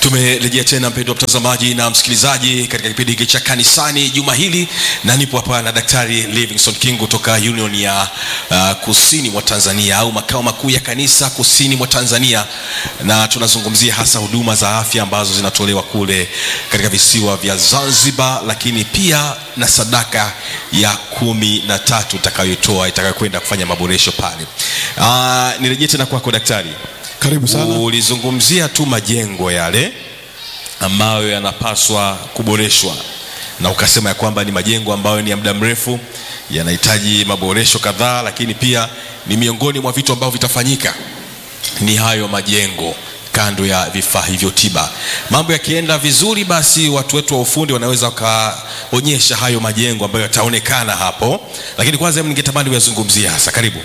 tumerejea tena mpendwa mtazamaji na msikilizaji katika kipindi hiki cha kanisani juma hili na nipo hapa na daktari livingston king kutoka union ya uh, kusini mwa tanzania au makao makuu ya kanisa kusini mwa tanzania na tunazungumzia hasa huduma za afya ambazo zinatolewa kule katika visiwa vya zanzibar lakini pia na sadaka ya kumi na tatu itakayotoa itakayokwenda kufanya maboresho pale uh, nirejee tena kwako daktari Karibu sana. ulizungumzia tu majengo yale ambayo yanapaswa kuboreshwa na ukasema ya kwamba ni majengo ambayo ni ya muda mrefu yanahitaji maboresho kadhaa lakini pia ni miongoni mwa vitu ambavyo vitafanyika ni hayo majengo kando ya vifaa hivyo tiba mambo yakienda vizuri basi watu wetu wa ufundi wanaweza wakaonyesha hayo majengo ambayo yataonekana hapo lakini kwanza hebu ningetamani uyazungumzie hasa karibu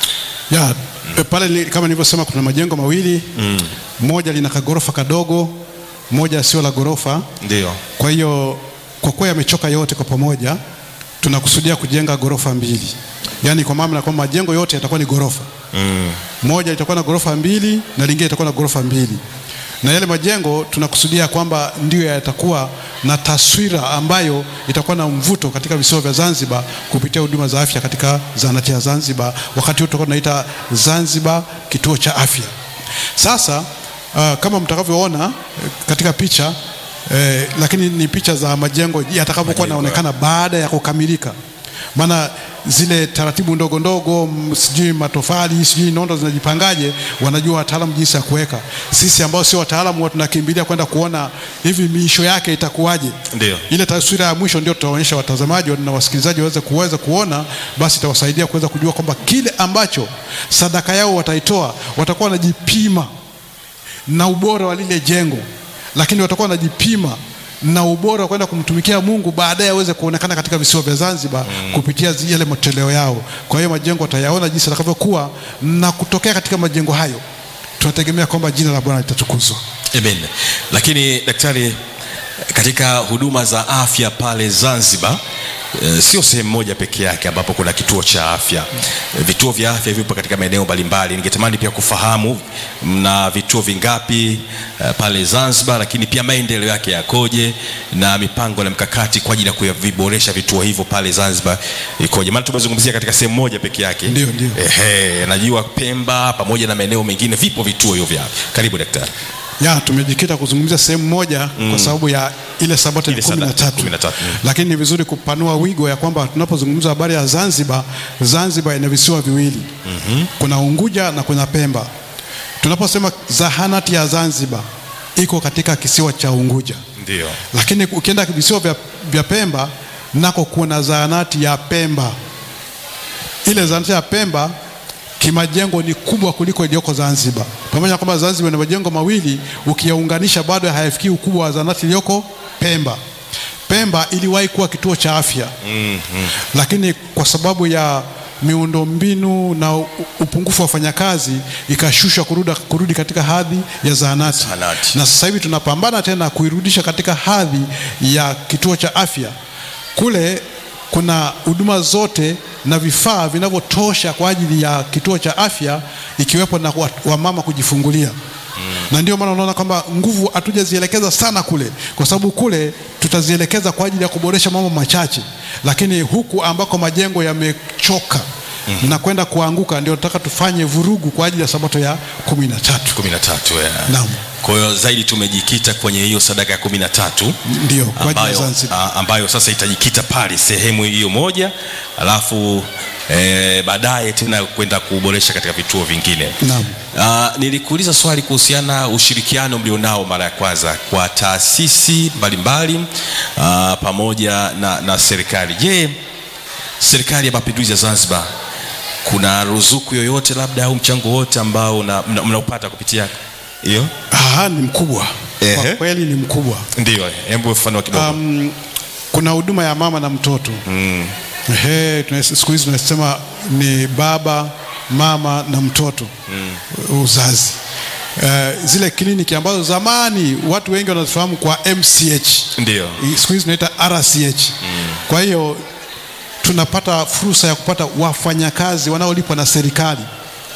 ya mm. pale ni, kama nilivyosema kuna majengo mawili mm. moja lina kagorofa kadogo moja sio la gorofa ndio kwa hiyo kwa kuwa yamechoka yote kwa pamoja tunakusudia kujenga gorofa mbili yaani kwa maana kwamba majengo yote yatakuwa ni gorofa mm. moja litakuwa na gorofa mbili na lingine litakuwa na gorofa mbili na yale majengo tunakusudia kwamba ndiyo yatakuwa na taswira ambayo itakuwa na mvuto katika visiwa vya Zanzibar kupitia huduma za afya katika zahanati ya Zanzibar. Wakati huu tutakuwa tunaita Zanzibar kituo cha afya. Sasa uh, kama mtakavyoona eh, katika picha eh, lakini ni picha za majengo yatakapokuwa Majengo, yanaonekana baada ya kukamilika, maana zile taratibu ndogo ndogo, m- sijui matofali, sijui nondo zinajipangaje, wanajua wataalamu jinsi ya kuweka. Sisi ambao sio wataalamu huwa tunakimbilia kwenda kuona hivi miisho yake itakuwaje. Ndio. Ile taswira ya mwisho ndio tutaonyesha watazamaji na wasikilizaji waweze kuweza kuona, basi itawasaidia kuweza kujua kwamba kile ambacho sadaka yao wataitoa watakuwa wanajipima na ubora wa lile jengo, lakini watakuwa wanajipima na ubora wa kwenda kumtumikia Mungu baadaye aweze kuonekana katika visiwa vya Zanzibar mm. kupitia zi- yale matoleo yao. Kwa hiyo majengo watayaona jinsi yatakavyokuwa, na kutokea katika majengo hayo tunategemea kwamba jina la Bwana litatukuzwa. Amen. Lakini daktari, katika huduma za afya pale Zanzibar e, sio sehemu moja peke yake ambapo kuna kituo cha afya. E, vituo vya afya vipo katika maeneo mbalimbali. Ningetamani pia kufahamu mna vituo vingapi e, pale Zanzibar, lakini pia maendeleo yake yakoje na mipango na mkakati kwa ajili ya kuviboresha vituo hivyo pale Zanzibar ikoje? Maana tumezungumzia katika sehemu moja peke yake. Ndio, ndio. Ehe, najua Pemba pamoja na maeneo mengine vipo vituo hivyo vya afya. Karibu daktari. ya tumejikita kuzungumzia sehemu moja mm. kwa sababu ya ile sabato ya Ile kumi na sadaka, tatu kumi na tatu, mm. lakini ni vizuri kupanua wigo ya kwamba tunapozungumza habari ya Zanzibar, Zanzibar ina visiwa viwili mm-hmm. kuna Unguja na kuna Pemba. Tunaposema zahanati ya Zanzibar iko katika kisiwa cha Unguja, Ndio. lakini ukienda visiwa vya, vya Pemba nako kuna zahanati ya Pemba. Ile zahanati ya Pemba kimajengo ni kubwa kuliko iliyoko Zanzibar. Pamoja na kwamba Zanzibar ina majengo mawili, ukiyaunganisha bado hayafikii ukubwa wa zahanati iliyoko Pemba. Pemba iliwahi kuwa kituo cha afya mm-hmm. lakini kwa sababu ya miundombinu na u- upungufu wa wafanyakazi ikashushwa kurudi, kurudi katika hadhi ya zahanati Zahanati. na sasa hivi tunapambana tena kuirudisha katika hadhi ya kituo cha afya. Kule kuna huduma zote na vifaa vinavyotosha kwa ajili ya kituo cha afya ikiwepo na wa- wamama kujifungulia na ndio maana unaona kwamba nguvu hatujazielekeza sana kule, kwa sababu kule tutazielekeza kwa ajili ya kuboresha mambo machache, lakini huku ambako majengo yamechoka na kwenda kuanguka, ndio nataka tufanye vurugu kwa ajili ya sabato ya kumi na tatu. kumi na tatu yeah. Naam. kwa hiyo zaidi tumejikita kwenye hiyo sadaka ya kumi na tatu Ndio, kwa ajili ya ambayo, Zanzibar. a- ambayo sasa itajikita pale sehemu hiyo moja alafu eh, baadaye tena kwenda kuboresha katika vituo vingine Naam. Uh, nilikuuliza swali kuhusiana ushirikiano mlionao mara ya kwanza kwa taasisi mbalimbali uh, pamoja na, na serikali je serikali ya mapinduzi ya zanzibar kuna ruzuku yoyote labda au mchango wote ambao mnaupata mna, mnaupata kupitia hiyo Aha, ni mkubwa Ehe. kwa kweli ni mkubwa. ndio hebu ufafanua kidogo Um, kuna huduma ya mama na mtoto mm. Ehe, tuna- siku hizi tunasema ni baba mama na mtoto mm. uzazi Uh, zile kliniki ambazo zamani watu wengi wanazifahamu kwa MCH ndio siku hizi tunaita RCH mm. kwa hiyo tunapata fursa ya kupata wafanyakazi wanaolipwa na serikali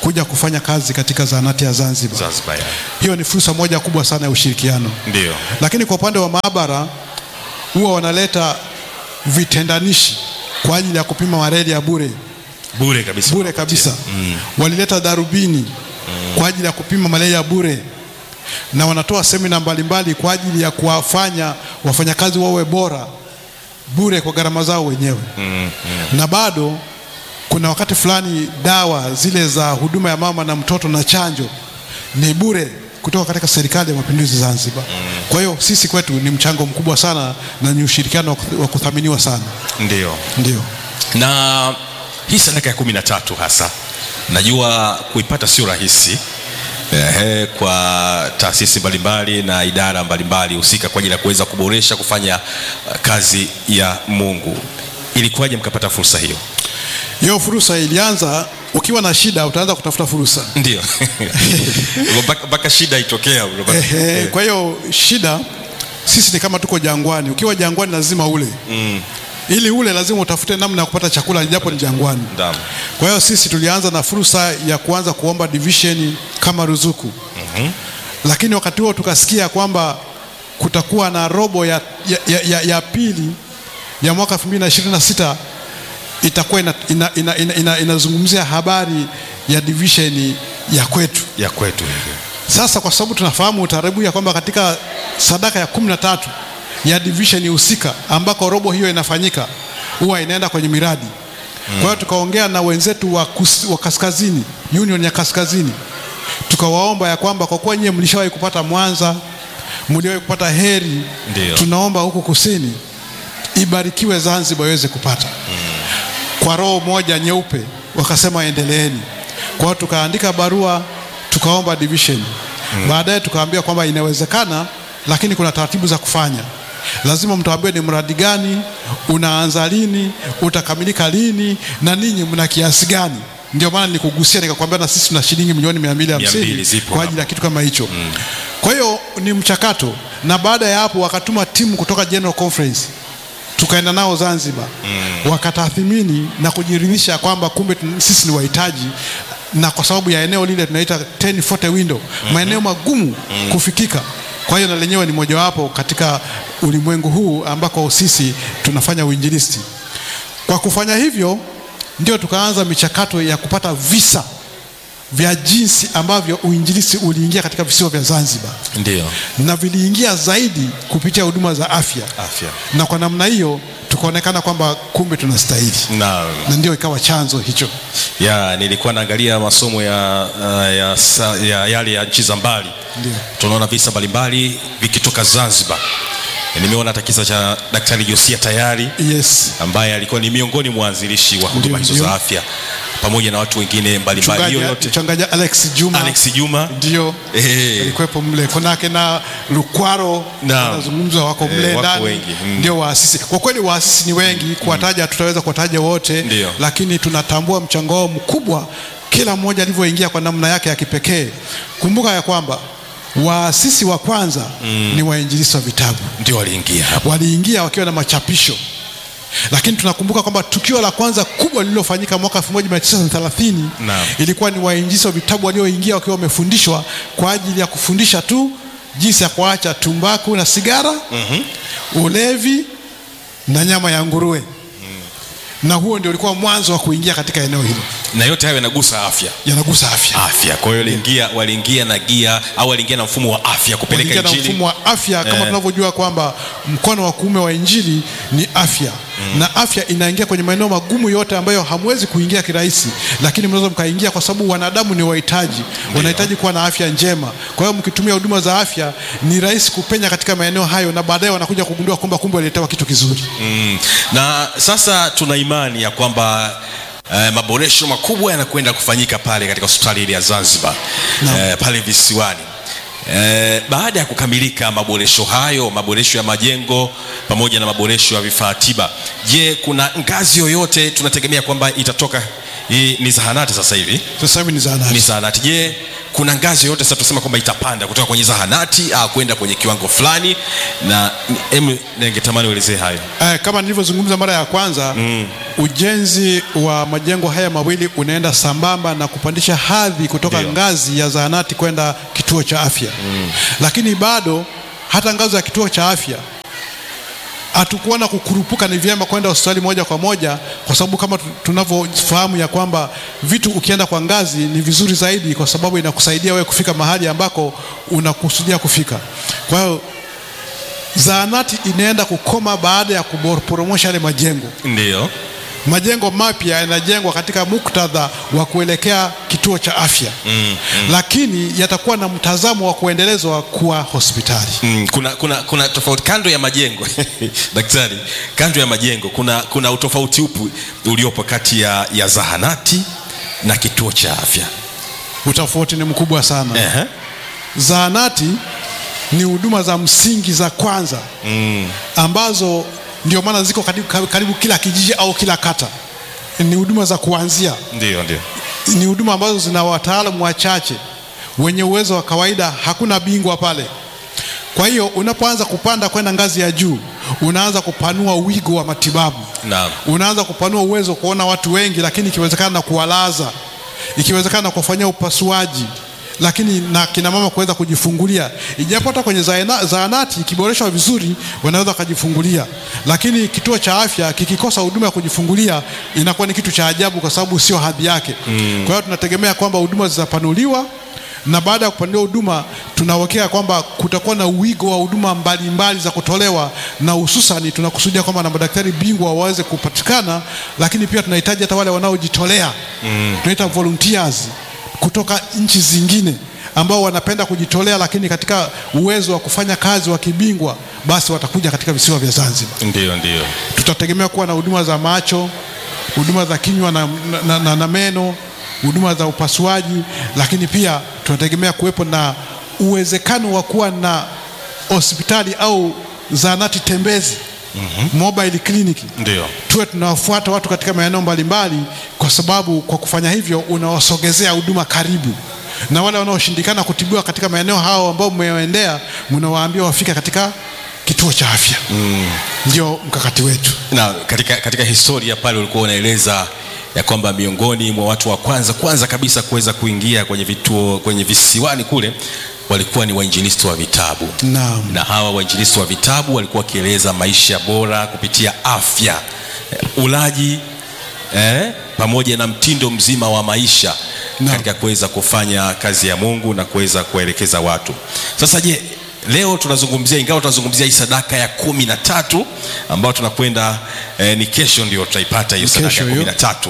kuja kufanya kazi katika zahanati ya Zanzibar. Zanzibar ya. Hiyo ni fursa moja kubwa sana ya ushirikiano. Ndio. Lakini kwa upande wa maabara huwa wanaleta vitendanishi kwa ajili ya kupima malaria bure Bure kabisa. bure kabisa. Walileta darubini kwa ajili ya kupima malaria bure, na wanatoa semina mbalimbali kwa ajili ya kuwafanya wafanyakazi wawe bora bure kwa gharama zao wenyewe. Na bado kuna wakati fulani dawa zile za huduma ya mama na mtoto na chanjo ni bure kutoka katika serikali ya mapinduzi Zanzibar. Kwa hiyo sisi kwetu ni mchango mkubwa sana na ni ushirikiano wa kuth- wa kuthaminiwa sana. Ndio. Ndio. na hii sadaka ya kumi na tatu hasa najua kuipata sio rahisi Ehe, kwa taasisi mbalimbali na idara mbalimbali husika kwa ajili ya kuweza kuboresha kufanya uh, kazi ya Mungu. Ilikuwaje mkapata fursa hiyo? Hiyo fursa ilianza, ukiwa na shida utaanza kutafuta fursa. Ndio mpaka mpaka shida itokea. unapata- Ehe, kwa hiyo shida, sisi ni kama tuko jangwani. Ukiwa jangwani lazima ule Mm, ili ule lazima utafute namna ya kupata chakula japo ni jangwani. Naam. Kwa hiyo sisi tulianza na fursa ya kuanza kuomba division kama ruzuku lakini wakati huo tukasikia kwamba kutakuwa na robo ya, ya, ya, ya, ya pili ya mwaka 2026 itakuwa inazungumzia ina, ina, ina, inazungumzia habari ya division ya kwetu. ya kwetu Sasa kwa sababu tunafahamu utaratibu ya kwamba katika sadaka ya kumi na tatu ya division husika ambako robo hiyo inafanyika huwa inaenda kwenye miradi. Kwa hiyo tukaongea na wenzetu wa, kus, wa kaskazini, union ya kaskazini, tukawaomba ya kwamba kwa kuwa nyie mlishawahi kupata Mwanza, mliwahi kupata Heri, Ndio. tunaomba huku kusini ibarikiwe Zanzibar iweze kupata kwa roho moja nyeupe, wakasema endeleeni. Kwa hiyo tukaandika barua tukaomba division. Baadaye tukaambia kwamba inawezekana, lakini kuna taratibu za kufanya. Lazima mtuambie ni mradi gani, unaanza lini, utakamilika lini, na ninyi mna kiasi gani. Ndio maana nilikugusia nikakwambia, na sisi tuna shilingi milioni mia mbili mbili hamsini zipo kwa ajili ya kitu kama hicho. Kwa hiyo ni mchakato, na baada ya hapo wakatuma timu kutoka General Conference tukaenda nao Zanzibar wakatathimini na kujiridhisha kwamba kumbe tun- sisi ni wahitaji, na kwa sababu ya eneo lile tunaita 1040 window, maeneo magumu kufikika. Kwa hiyo na lenyewe ni mojawapo katika ulimwengu huu ambako sisi tunafanya uinjilisti. Kwa kufanya hivyo, ndio tukaanza michakato ya kupata visa vya jinsi ambavyo uinjilisti uliingia katika visiwa vya Zanzibar ndio na viliingia zaidi kupitia huduma za afya afya na kwa namna hiyo tukaonekana kwamba kumbe tunastahili na na ndio ikawa chanzo hicho. ya nilikuwa naangalia masomo ya, uh, ya, sa- ya yale ya nchi za mbali Ndio. tunaona visa mbalimbali vikitoka Zanzibar. Nimeona hata kisa cha Daktari Josia Tayari Yes. ambaye alikuwa ni miongoni mwa waanzilishi wa huduma Ndio, hizo ndio. za afya pamoja na watu wengine mbalimbali. Hiyo Mchungaji yote mchungaji Alex Juma Alex Juma ndio Eh. alikuwepo mle, kunake na Lukwaro Naam. wanazungumzwa wako Eh, mle wako ndani wengi. Mm. ndio waasisi. Kwa kweli waasisi ni wengi, kuwataja tutaweza kuwataja wote, Ndio. lakini tunatambua mchango wao mkubwa, kila mmoja alivyoingia kwa namna yake ya kipekee. Kumbuka ya kwamba waasisi wa kwanza ni wainjilisti wa vitabu ndio waliingia hapo. waliingia wakiwa na machapisho, lakini tunakumbuka kwamba tukio la kwanza kubwa lililofanyika mwaka 1930 Naam. ilikuwa ni wainjilisti wa vitabu walioingia wakiwa wamefundishwa kwa ajili ya kufundisha tu jinsi ya kuacha tumbaku na sigara, ulevi na nyama ya nguruwe, na huo ndio ulikuwa mwanzo wa kuingia katika eneo hilo, Na yote hayo yanagusa afya yanagusa afya afya. Kwa hiyo waliingia waliingia na gia au waliingia na mfumo wa afya kupeleka waliingia na injili mfumo wa afya kama Eh. tunavyojua kwamba mkono wa kuume wa injili ni afya na afya inaingia kwenye maeneo magumu yote ambayo hamwezi kuingia kirahisi, lakini mnaweza mkaingia kwa sababu wanadamu ni wahitaji, wanahitaji kuwa na afya njema. Kwa hiyo mkitumia huduma za afya ni rahisi kupenya katika maeneo hayo, na baadaye wanakuja kugundua kwamba kumbe waliletewa kitu kizuri. Mm. Na sasa tuna imani ya kwamba eh, maboresho makubwa yanakwenda kufanyika pale katika hospitali ile ya Zanzibar Naam. eh, pale visiwani. Eh, baada ya kukamilika maboresho hayo, maboresho ya majengo pamoja na maboresho ya vifaa tiba, je, kuna ngazi yoyote tunategemea kwamba itatoka? Hii ni zahanati sasa hivi Sasa hivi ni ni zahanati. zahanati. Je, kuna ngazi yoyote sasa tusema kwamba itapanda kutoka kwenye zahanati au kwenda kwenye kiwango fulani? Na em, ningetamani uelezee hayo. Eh, kama nilivyozungumza mara ya kwanza ujenzi wa majengo haya mawili unaenda sambamba na kupandisha hadhi kutoka Ndio. ngazi ya zahanati kwenda kituo cha afya lakini bado hata ngazi ya kituo cha afya hatukuona kukurupuka ni vyema kwenda hospitali moja kwa moja, kwa sababu kama tu- tunavyofahamu ya kwamba vitu ukienda kwa ngazi ni vizuri zaidi, kwa sababu inakusaidia wewe kufika mahali ambako unakusudia kufika. Kwa hiyo zahanati inaenda kukoma baada ya kuporomosha yale majengo. Ndio. Majengo mapya yanajengwa katika muktadha wa kuelekea kituo cha afya mm, mm. lakini yatakuwa na mtazamo wa kuendelezwa kuwa hospitali. Mm, kuna, kuna, kuna tofauti kando ya majengo daktari, kando ya majengo kuna, kuna utofauti upi uliopo kati ya, ya zahanati na kituo cha afya? Utofauti ni mkubwa sana. Ehe. Zahanati ni huduma za msingi za kwanza Mm, ambazo ndio maana ziko karibu, karibu kila kijiji au kila kata. Ni huduma za kuanzia, ndio ndio. ni huduma ambazo zina wataalamu wachache wenye uwezo wa kawaida, hakuna bingwa pale. Kwa hiyo unapoanza kupanda kwenda ngazi ya juu, unaanza kupanua wigo wa matibabu, Naam. unaanza kupanua uwezo wa kuona watu wengi, lakini ikiwezekana na kuwalaza, ikiwezekana na kuwafanyia upasuaji, lakini na kina mama kuweza kujifungulia, ijapo hata kwenye zaena- zahanati ikiboreshwa vizuri wanaweza wakajifungulia, lakini kituo cha afya kikikosa huduma ya kujifungulia inakuwa ni kitu cha ajabu, kwa sababu sio hadhi yake. Kwa hiyo tunategemea kwamba huduma zitapanuliwa na baada ya kupanuliwa huduma tunawekea kwamba kutakuwa na wigo wa huduma mbalimbali za kutolewa, na hususani tunakusudia kwamba na madaktari bingwa waweze kupatikana, lakini pia tunahitaji hata wale wanaojitolea mm. tunaita volunteers kutoka nchi zingine ambao wanapenda kujitolea, lakini katika uwezo wa kufanya kazi wa kibingwa, basi watakuja katika visiwa vya Zanzibar. Ndio ndio. Tutategemea kuwa na huduma za macho, huduma za kinywa na, na, na, na meno, huduma za upasuaji, lakini pia tunategemea kuwepo na uwezekano wa kuwa na hospitali au zahanati tembezi mobile clinic Ndio. tuwe tunawafuata watu katika maeneo mbalimbali, kwa sababu kwa kufanya hivyo unawasogezea huduma karibu, na wale wanaoshindikana kutibiwa katika maeneo hao ambao mmewaendea, mnawaambia wafike katika kituo cha afya. Ndio mkakati wetu. na katika, katika historia pale ulikuwa unaeleza ya kwamba miongoni mwa watu wa kwanza kwanza kabisa kuweza kuingia kwenye vituo kwenye visiwani kule walikuwa ni wainjilisti wa vitabu Naam. na hawa wainjilisti wa vitabu walikuwa wakieleza maisha bora kupitia afya eh, ulaji eh, pamoja na mtindo mzima wa maisha Naam. katika kuweza kufanya kazi ya mungu na kuweza kuwaelekeza watu sasa je leo tunazungumzia ingawa tunazungumzia hii sadaka ya kumi na tatu ambayo tunakwenda eh, ni kesho ndio tutaipata hiyo Ni sadaka ya kesho kumi hiyo. na tatu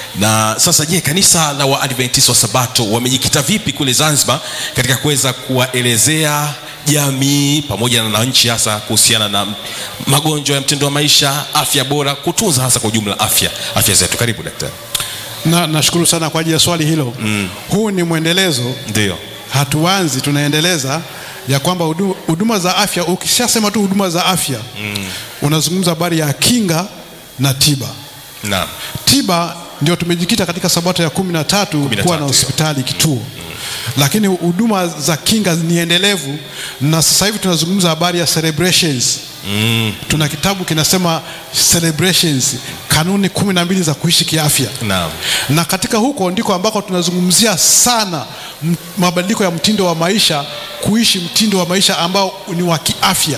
na sasa je kanisa la waadventist wa sabato wamejikita vipi kule zanzibar katika kuweza kuwaelezea jamii pamoja na nchi hasa kuhusiana na magonjwa ya mtindo wa maisha afya bora kutunza hasa kwa ujumla afya afya zetu karibu daktari Na nashukuru sana kwa ajili ya swali hilo. Huu ni mwendelezo, ndio hatuanzi, tunaendeleza ya kwamba hudu- huduma za afya, ukishasema tu huduma za afya unazungumza habari ya kinga na tiba. naam tiba ndio tumejikita katika sabato ya kumi na tatu Kumi na kuwa tatu, na hospitali kituo lakini huduma za kinga ni endelevu na sasa hivi tunazungumza habari ya celebrations mm, tuna kitabu kinasema celebrations kanuni kumi na mbili za kuishi kiafya naam na katika huko ndiko ambako tunazungumzia sana m- mabadiliko ya mtindo wa maisha kuishi mtindo wa maisha ambao ni wa kiafya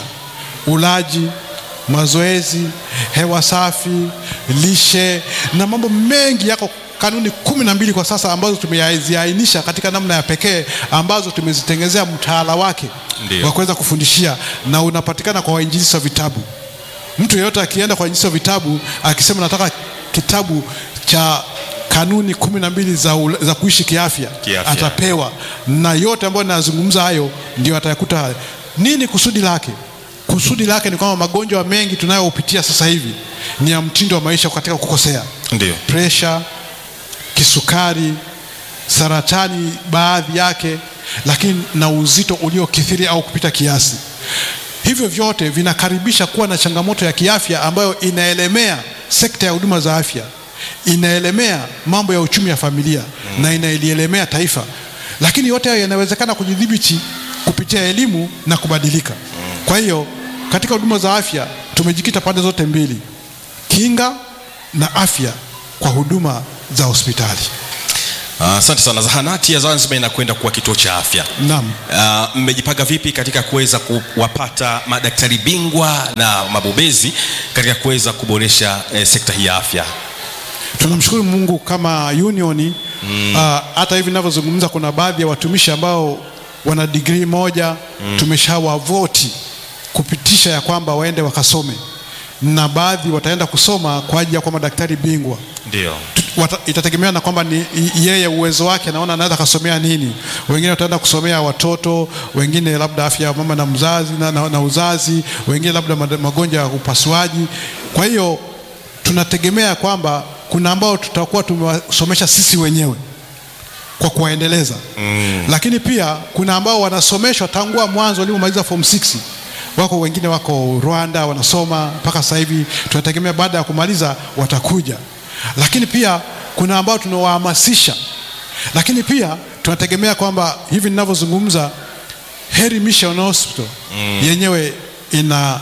ulaji mazoezi hewa safi lishe na mambo mengi yako kanuni kumi na mbili kwa sasa ambazo tumeziainisha katika namna ya pekee ambazo tumezitengenezea mtaala wake Ndio. wa kuweza kufundishia na unapatikana kwa wainjilisi wa vitabu mtu yeyote akienda kwa wainjilisi wa vitabu akisema nataka kitabu cha kanuni kumi na mbili za, ula- za kuishi kiafya, Kiafya. atapewa na yote ambayo nazungumza hayo ndio atayakuta hayo. Nini kusudi lake? Kusudi lake ni kwamba magonjwa mengi tunayopitia sasa hivi ni ya mtindo wa maisha katika kukosea, ndio presha, kisukari, saratani baadhi yake, lakini na uzito uliokithiri au kupita kiasi. Hivyo vyote vinakaribisha kuwa na changamoto ya kiafya ambayo inaelemea sekta ya huduma za afya, inaelemea mambo ya uchumi ya familia na inaelielemea taifa, lakini yote hayo yanawezekana kujidhibiti kupitia elimu na kubadilika. Kwa hiyo katika huduma za afya tumejikita pande zote mbili, kinga na afya kwa huduma za hospitali. Asante sana. Zahanati ya Zanzibar inakwenda kuwa kituo cha afya. Naam. Ah, mmejipanga vipi katika kuweza kuwapata madaktari bingwa na mabobezi katika kuweza kuboresha eh, sekta hii ya afya? Tunamshukuru Mungu kama union ah, hata hivi ninavyozungumza kuna baadhi ya watumishi ambao wana digrii moja tumeshawavoti kupitisha ya kwamba waende wakasome, na baadhi wataenda kusoma kwa ajili ya kuwa madaktari bingwa. Ndio. Wata, itategemea na kwamba ni i- yeye uwezo wake, naona anaweza akasomea nini. Wengine wataenda kusomea watoto, wengine labda afya ya mama na mzazi na, na, na uzazi, wengine labda mad- magonjwa ya upasuaji. Kwa hiyo tunategemea kwamba kuna ambao tutakuwa tumewasomesha sisi wenyewe kwa kuwaendeleza mm. Lakini pia kuna ambao wanasomeshwa tangua mwanzo waliomaliza form 6 wako wengine wako Rwanda wanasoma mpaka sasa hivi, tunategemea baada ya kumaliza watakuja. Lakini pia kuna ambao tunawahamasisha, lakini pia tunategemea kwamba hivi ninavyozungumza, Heri Mission Hospital yenyewe ina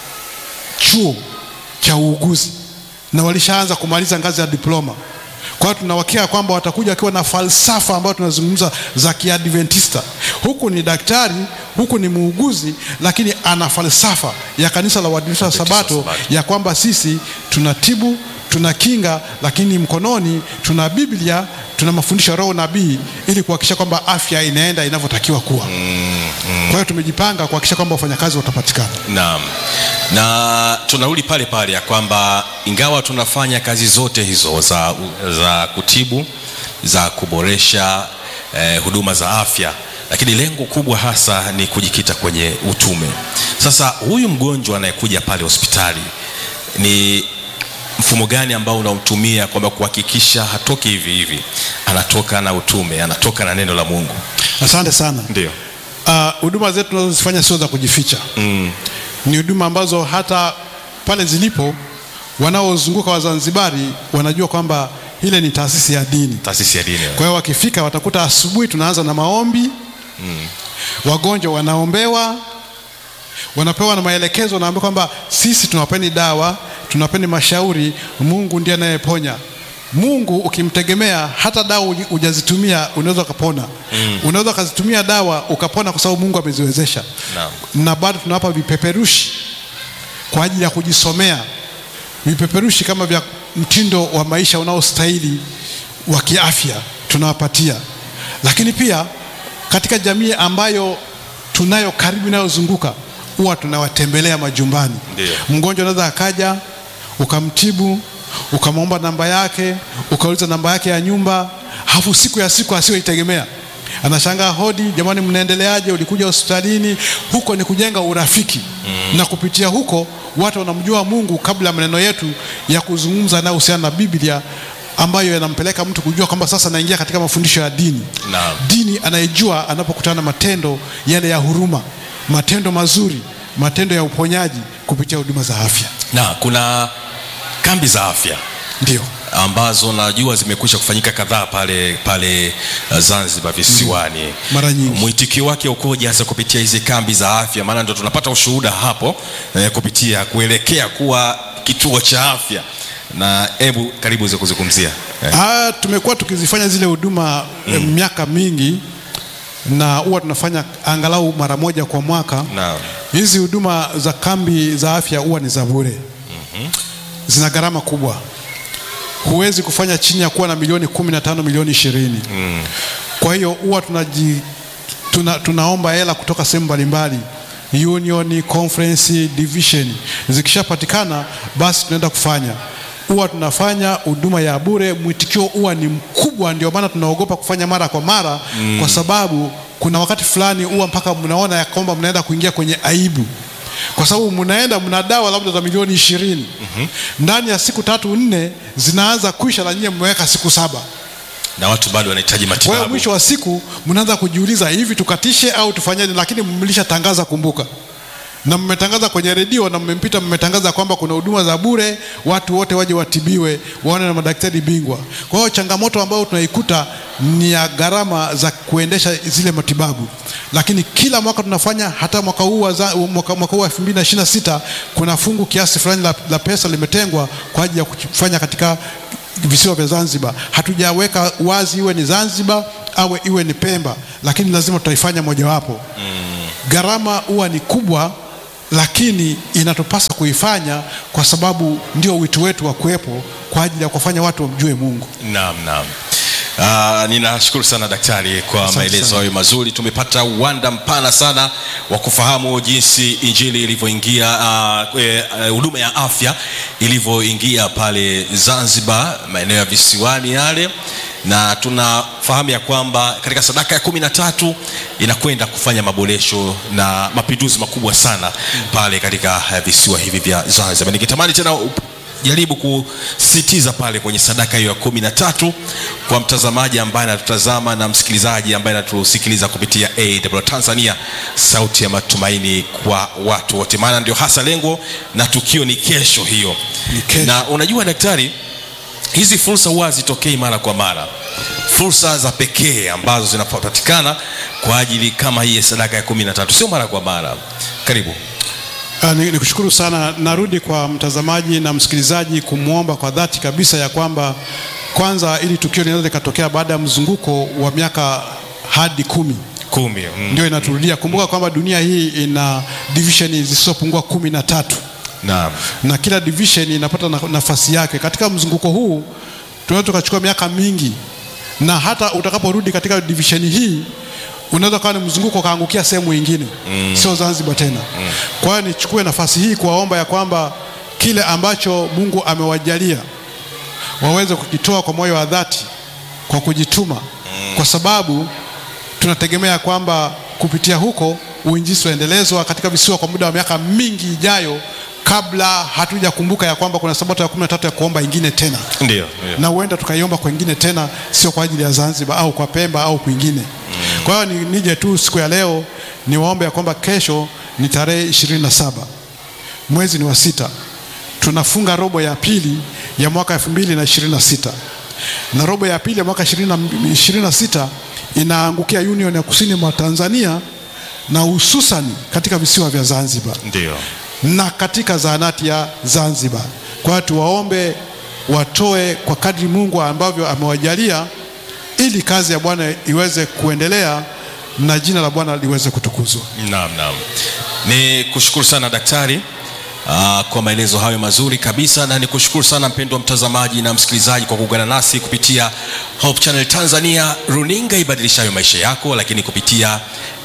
chuo cha uuguzi na walishaanza kumaliza ngazi ya diploma. Kwa hiyo tunawakia kwamba watakuja wakiwa na falsafa ambayo tunazungumza za Kiadventista. Huku ni daktari, huku ni muuguzi, lakini ana falsafa ya kanisa la Waadventista wa Waadventista wa Sabato Sabato. ya kwamba sisi tunatibu, tuna kinga, lakini mkononi tuna Biblia, tuna mafundisho ya Roho nabii ili kuhakikisha kwamba afya inaenda inavyotakiwa kuwa. Kwa hiyo tumejipanga kuhakikisha kwamba wafanyakazi watapatikana. Naam, na tunarudi pale pale ya kwamba ingawa tunafanya kazi zote hizo za, za kutibu za kuboresha eh, huduma za afya, lakini lengo kubwa hasa ni kujikita kwenye utume. Sasa huyu mgonjwa anayekuja pale hospitali ni mfumo gani ambao unautumia kwamba kuhakikisha hatoki hivi hivi, anatoka na utume, anatoka na neno la Mungu? Asante sana. Ndio. Ah, huduma zetu tunazozifanya sio za kujificha Mm. ni huduma ambazo hata pale zilipo wanaozunguka Wazanzibari wanajua kwamba ile ni taasisi ya dini. Taasisi ya dini. Kwa hiyo wakifika watakuta asubuhi tunaanza na maombi wagonjwa wanaombewa, wanapewa na maelekezo, wanaambiwa kwamba sisi tunawapeni dawa, tunawapeni mashauri. Mungu ndiye anayeponya. Mungu ukimtegemea, hata dawa uji- hujazitumia unaweza ukapona. Unaweza ukazitumia dawa ukapona, kwa sababu Mungu ameziwezesha. Naam. Na bado tunawapa vipeperushi kwa ajili ya kujisomea, vipeperushi kama vya mtindo wa maisha unaostahili wa kiafya tunawapatia, lakini pia katika jamii ambayo tunayo karibu inayozunguka huwa tunawatembelea majumbani. Ndio. Mgonjwa anaweza akaja ukamtibu, ukamwomba namba yake, ukauliza namba yake ya nyumba, halafu siku ya siku asiyoitegemea anashangaa, hodi, jamani, mnaendeleaje? Ulikuja hospitalini? Huko ni kujenga urafiki na kupitia huko watu wanamjua Mungu kabla ya maneno yetu ya kuzungumza yanayohusiana na Biblia ambayo yanampeleka mtu kujua kwamba sasa naingia katika mafundisho ya dini Naam. dini anayejua anapokutana na matendo yale ya huruma, matendo mazuri, matendo ya uponyaji kupitia huduma za afya. Na kuna kambi za afya Ndio, ambazo najua zimekwisha kufanyika kadhaa pale pale uh, Zanzibar visiwani. Mara nyingi. Mwitikio wake ukoje hasa kupitia hizi kambi za afya? Maana ndo tunapata ushuhuda hapo eh, kupitia kuelekea kuwa kituo cha afya, na hebu karibu uweze kuzungumzia eh. Ah, tumekuwa tukizifanya zile huduma eh, miaka mingi na huwa tunafanya angalau mara moja kwa mwaka. Naam. Hizi huduma za kambi za afya huwa ni za bure, zina gharama kubwa. Huwezi kufanya chini ya kuwa na milioni kumi na tano milioni ishirini. Kwa hiyo huwa tunaji tuna, tunaomba hela kutoka sehemu mbalimbali union, conference, division. Zikishapatikana basi tunaenda kufanya. Huwa tunafanya huduma ya bure, mwitikio huwa ni mkubwa, ndio maana tunaogopa kufanya mara kwa mara kwa sababu kuna wakati fulani huwa mpaka mnaona ya kwamba mnaenda kuingia kwenye aibu kwa sababu mnaenda mna dawa labda za milioni ishirini ndani ya siku tatu nne zinaanza kuisha, na nyie mmeweka siku saba. na watu bado wanahitaji Kwa hiyo matibabu. mwisho wa siku mnaanza kujiuliza hivi tukatishe au tufanyaje? Lakini mlishatangaza, kumbuka na mmetangaza kwenye redio na mmempita, mmetangaza kwamba kuna huduma za bure, watu wote waje watibiwe, waone na madaktari bingwa. Kwa hiyo changamoto ambayo tunaikuta ni ya gharama za kuendesha zile matibabu, lakini kila mwaka tunafanya, hata mwaka huu wa za- mwaka, mwaka huu wa 2026 kuna fungu kiasi fulani la, la pesa limetengwa kwa ajili ya kufanya katika visiwa vya Zanzibar. Hatujaweka wazi iwe ni Zanzibar au iwe ni Pemba, lakini lazima tutaifanya mojawapo. Gharama huwa ni kubwa, lakini inatupasa kuifanya kwa sababu ndio wito wetu wa kuwepo kwa ajili ya kufanya watu wamjue Mungu. Naam, naam. Uh, ninashukuru sana daktari kwa Asante maelezo sana. hayo mazuri. Tumepata uwanda mpana sana wa kufahamu jinsi injili ilivyoingia uh, eh, eh, huduma ya afya ilivyoingia pale Zanzibar, maeneo ya visiwani yale, na tunafahamu ya kwamba katika sadaka ya kumi na tatu inakwenda kufanya maboresho na mapinduzi makubwa sana pale katika eh, visiwa hivi vya Zanzibar. Ningetamani tena up- jaribu kusisitiza pale kwenye sadaka hiyo ya kumi na tatu kwa mtazamaji ambaye anatutazama na msikilizaji ambaye anatusikiliza kupitia AWR Tanzania, sauti ya matumaini kwa watu wote, maana ndio hasa lengo na tukio ni kesho hiyo. Ni kesho. Na unajua daktari, hizi fursa huwa hazitokei mara kwa mara, fursa za pekee ambazo zinapatikana kwa ajili kama hii ya sadaka ya kumi na tatu sio mara kwa mara. Karibu. Ah, ni, ni kushukuru sana. Narudi kwa mtazamaji na msikilizaji kumwomba kwa dhati kabisa ya kwamba kwanza, ili tukio linaweza likatokea baada ya mzunguko wa miaka hadi kumi Kumi. Mm. ndio inaturudia. Kumbuka kwamba dunia hii ina division zisizopungua kumi na tatu Naam. na kila division inapata na- nafasi yake. Katika mzunguko huu tunaweza tukachukua miaka mingi, na hata utakaporudi katika division hii unaweza kawa ni mzunguko ukaangukia sehemu nyingine mm. sio Zanzibar tena mm. Kwa hiyo nichukue nafasi hii kuwaomba ya kwamba kile ambacho Mungu amewajalia waweze kukitoa kwa moyo wa dhati, kwa kujituma mm. kwa sababu tunategemea kwamba kupitia huko uinjisi waendelezwa katika visiwa kwa muda wa miaka mingi ijayo, kabla hatujakumbuka ya kwamba kuna sabato ya kumi na tatu ya kuomba ingine tena, Ndio, ndio. na huenda tukaiomba kwengine tena, sio kwa ajili ya Zanzibar au kwa Pemba au kwingine. Kwa hiyo ni, nije tu siku ya leo niwaombe ya kwamba kesho ni tarehe ishirini na saba mwezi ni wa sita, tunafunga robo ya pili ya mwaka elfu mbili na ishirini na sita na robo ya pili ya mwaka ishirini na sita inaangukia Union ya kusini mwa Tanzania na hususani katika visiwa vya Zanzibar Ndio. na katika zahanati ya Zanzibar. Kwa hiyo tuwaombe watoe kwa kadri Mungu ambavyo amewajalia ili kazi ya Bwana iweze kuendelea na jina la Bwana liweze kutukuzwa. Naam, naam. Ni kushukuru sana daktari aa, kwa maelezo hayo mazuri kabisa, na nikushukuru sana mpendwa mtazamaji na msikilizaji kwa kuungana nasi kupitia Hope Channel Tanzania, runinga ibadilishayo maisha yako, lakini kupitia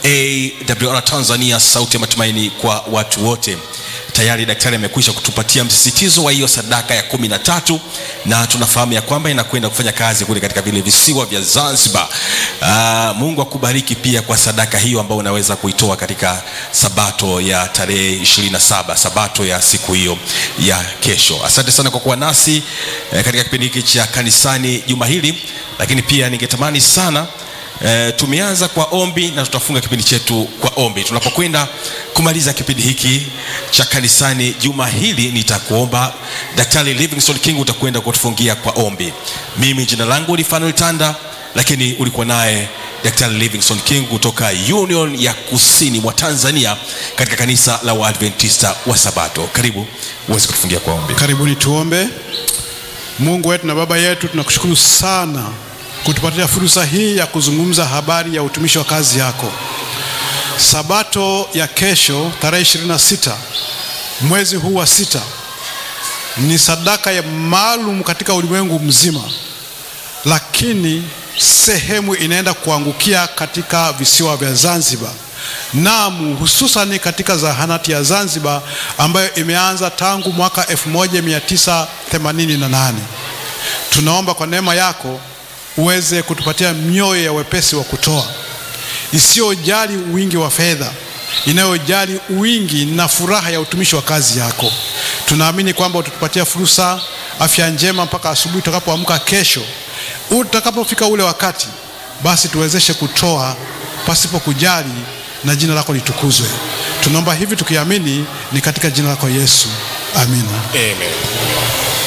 AWR Tanzania, sauti ya matumaini kwa watu wote. Tayari daktari amekwisha kutupatia msisitizo wa hiyo sadaka ya kumi na tatu na tunafahamu ya kwamba inakwenda kufanya kazi kule katika vile visiwa vya Zanzibar. Aa, Mungu akubariki pia kwa sadaka hiyo ambayo unaweza kuitoa katika sabato ya tarehe 27, sabato ya siku hiyo ya kesho. Asante sana kwa kuwa nasi eh, katika kipindi hiki cha kanisani juma hili, lakini pia ningetamani sana E, tumeanza kwa ombi na tutafunga kipindi chetu kwa ombi. Tunapokwenda kumaliza kipindi hiki cha kanisani juma hili, nitakuomba Daktari Livingstone King utakwenda kutufungia kwa ombi. Mimi jina langu ni Fanuel Tanda, lakini ulikuwa naye Daktari Livingstone King kutoka Union ya Kusini mwa Tanzania katika kanisa la Waadventista wa Sabato. Karibu uweze kutufungia kwa ombi. Karibuni tuombe. Mungu wetu na Baba yetu, tunakushukuru sana kutupatia fursa hii ya kuzungumza habari ya utumishi wa kazi yako. Sabato ya kesho tarehe 26 mwezi huu wa sita ni sadaka ya maalum katika ulimwengu mzima, lakini sehemu inaenda kuangukia katika visiwa vya Zanzibar, naam, hususani katika zahanati ya Zanzibar ambayo imeanza tangu mwaka 1988. Tunaomba kwa neema yako uweze kutupatia mioyo ya wepesi wa kutoa isiyojali wingi wa fedha, inayojali wingi na furaha ya utumishi wa kazi yako. Tunaamini kwamba utatupatia fursa, afya njema mpaka asubuhi tutakapoamka kesho. Utakapofika ule wakati, basi tuwezeshe kutoa pasipo kujali na jina lako litukuzwe. Tunaomba hivi tukiamini ni katika jina lako Yesu, amina. Amen.